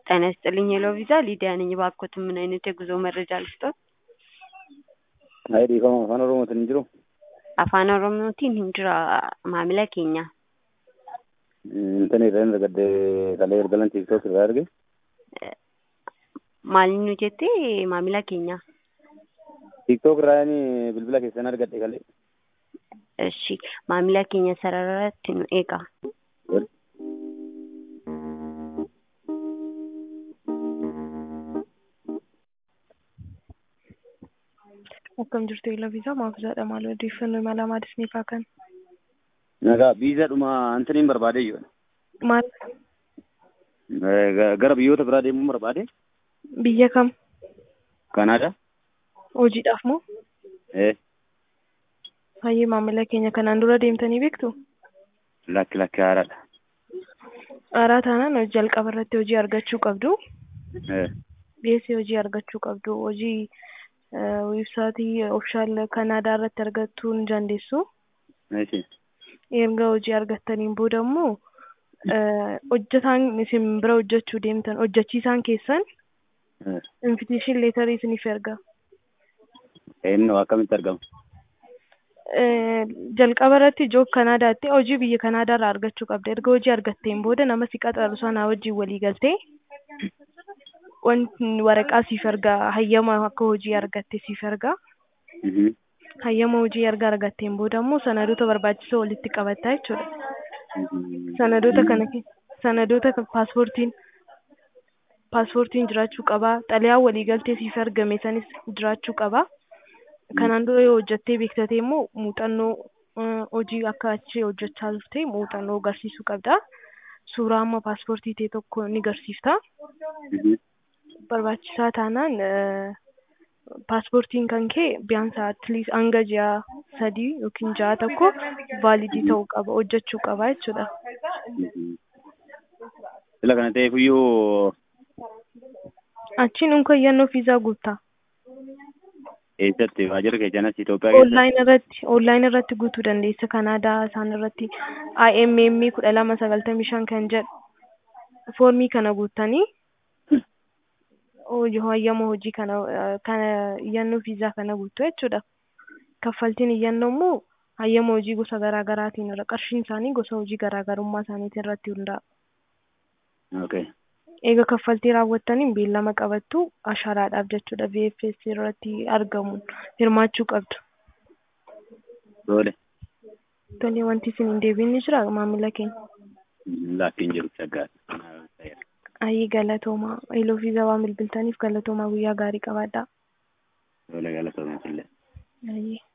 ጤና ይስጥልኝ ሄሎ ቪዛ ሊዲያ ነኝ። እባክዎት ምን አይነት የጉዞ መረጃ ልስጥዎት? Ayi dhiifama afaan Oromootiin hin jiru. Afaan Oromootiin hin jira maamila keenya. Intani irraa hin argadde kalee ergalan tiiktook irraa arge. Maal nu jette maamila keenya? Tiiktook irraa inni bilbila keessan argadhe kalee. Eshi maamila keenya sararratti nu eega. Akkam jirtu eela viizaa maaf jedha maal odeeffannoo imala maadis ni kaakan. Nagaa viizaadhuma antaniin barbaade jiru. Maal Gara biyyoota biraa deemuu barbaade. biyya kam Kanaadaa. hojiidhaaf moo Eh hayyee maamila keenya kanaan dura deemtanii beektu? lakki lakki haaraadha. Haaraa taanaan jalqaba irratti hojii argachuu qabdu. Eh Dhiyeessii hojii argachuu qabdu. Hojii weebsaayitii ofishaal Kanaadaa irratti argachuu ni dandeessu. eeshi. Erga hojii argattaniin booda immoo hojjetaan isin bira hojjechuu deemtan hojjechiisaan keessan Eh invitation leetarii isiniif erga. eenyu akkamitti argama? jalqaba irratti joob kanaadaatti hojii biyya kanaadaa irraa argachuu qabda erga hojii argatteen booda nama si qaxaru sana wajjin walii galtee wanti waraqaa siif erga hayyama akka hojii argatte siif erga Mhm. hayyama hojii erga argatteen booda immoo sanadoota barbaachisoo walitti qabatta jechuudha Mhm. sanadoota kana ke- sanadoota kan paaspoortiin paaspoortiin jiraachuu qaba xalayaan waliigaltee siif ergame sanis jiraachuu qaba kanaan dura yoo hojjettee beektatee immoo muuxannoo eh, hojii akka achi hojjechaa turte muuxannoo agarsiisuu qabda suuraa amma paaspoortii ta'e tokko ni agarsiifta Mhm. barbaachisaa taanaan eh, paaspoortiin kan kee biyaansa atliist hanga ji'a sadii yookiin ja'a tokko vaalidii ta'uu qaba hojjechuu qaba jechuudha. Mhm. Sila kana ta'eef iyyuu Achiin unka iyyannoo fiizaa guuttaa. eessatti waajjira keessanas Itoophiyaa keessa. Online irratti online irratti guutuu dandeessa Kanaadaa isaan irratti IMM kudha lama sagaltamii shan kan jedhu foormii kana guuttanii hojii hayyama hojii kana eh, kana iyyannoo fiizaa kana guuttu jechuudha. Kaffaltiin iyyannoo immoo hayyama hojii gosa garaa garaatiin irra qarshiin isaanii gosa hojii garaa garummaa isaaniitiin irratti hundaa'a. Okay. Eega kaffaltii raawwattaniin beellama qabattu asharaadhaaf jechuudha VFS irratti argamuun hirmaachuu qabdu. Doole. Tole wanti isin hin deebiin ni jira maamila keenya. Laakkiin jiru shaggaa. Ayyii galatoomaa. Eeloo fi zabaa bilbiltaniif galatoomaa guyyaa gaarii qabaadhaa. Doole galatoomuu illee. Ayyii.